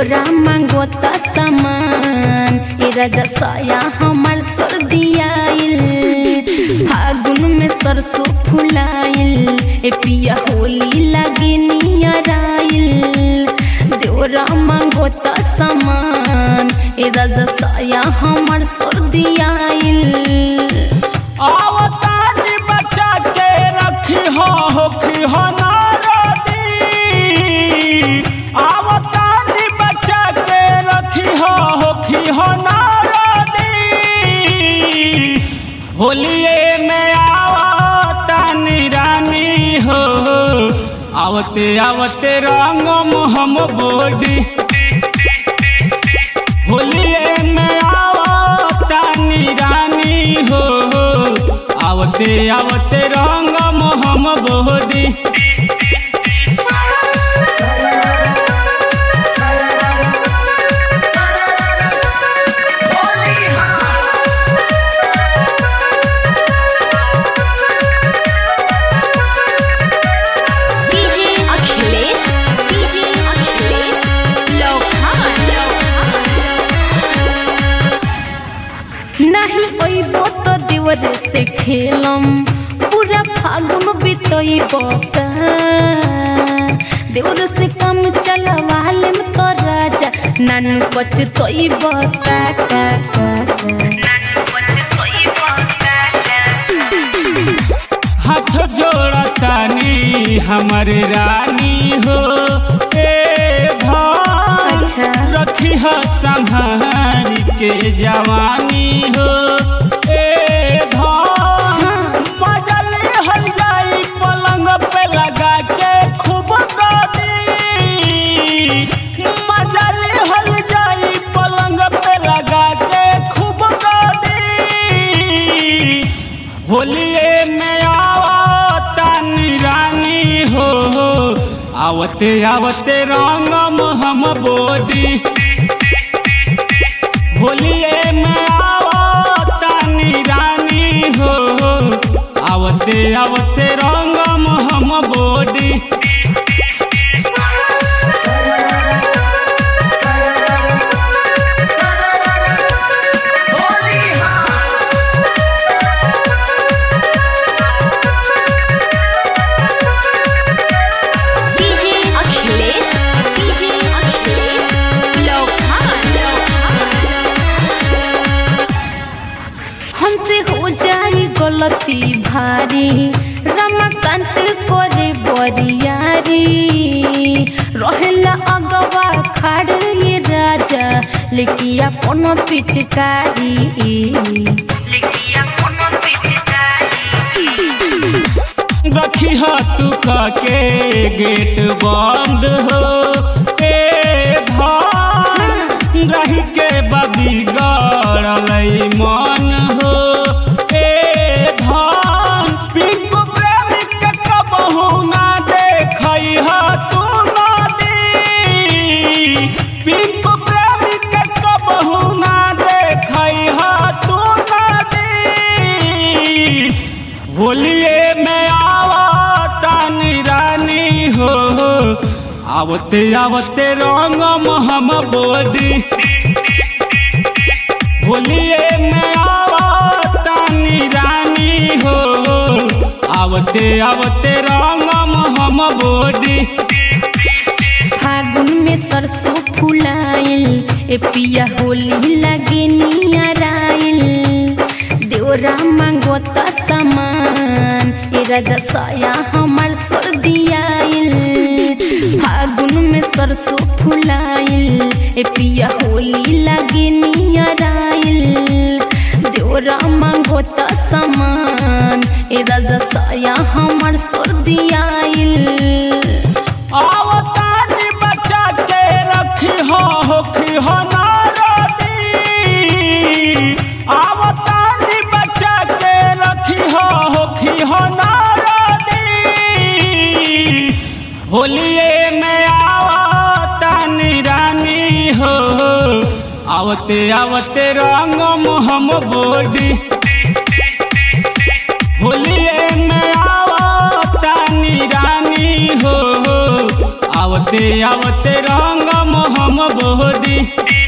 देवरा मांगोता सामान ए राजा साया हमर सर्दियाइल फागुन में सरसों फुलाइल ए पिया होली लागे नियराइल देवरा मांगोता सामान ए राजा साया हमर सर्दियाइल आवतानी बचा के रखी हो होखी हो नारदी आवतानी बचा के रखी हो होखी हो नारदी होलिए में आवतानी रानी हो आवते आवते रंग मोहम बोडी होलिए में आवतानी रानी हो आवते आवते रंग मोहम बोडी डीजे अखिलेश डीजे अखिलेश लोखान नहीं अइबो तो देवरे से खेलम पूरा फागुन बितइबो का देवर से कम चलवाले में तो राजा नानू पचतइबो का का का हाथ जोड़तानी हमर रानी हो ए भान अच्छा। रखी हो संभाल के जवानी हो ए भान बजल हल जाई पलंग पे लगा के खूब गानी मजल हल जाई पलंग पे लगा के खूब गानी होलिए में आवतानी रानी हो आवते आवते रंगम हम बोडी होलिए में आवतानी रानी हो आवते आवते रंगम हम बोडी डीजे अखिलेश डीजे अखिलेश लोखान हमसे हो जाई गलती भारी रमाकांत करे बरियारी रहेला अगवा खाड़ ये राजा लेकिन अपन पिचकारी रखी तू के गेट बंद हो ए धान रही के बबी गड़लई मन हो ए धान पिंकू प्रेमी के कबहू ना देखई ह तू नदी पिंकू प्रेमी के कबहू ना देखई ह तू नदी होलिए में आवतानी रानी हो आवते आवते रंग हम बोडी होलिए में आवतानी रानी हो आवते आवते रंग हम बोडी फागुन में सरसों फुलाइल ए पिया होली लगे नियराइल देवरा मांगोता सामान ए राजा साया हमर सर्दियाइल फागुन में सरसों फुलाइल ए पिया होली लगे नियराइल देवरा मांगोता सामान ए राजा साया हमर सर्दियाइल आवतानी बचा के रखी हो होखी हो नारदी आवतानी बचा के रखी हो होखी हो नारदी होलिए में आवतानी रानी हो आवते आवते रंग हम बोडी होलिए में आवतानी रानी हो आवते आवते रंग मोहम बोदी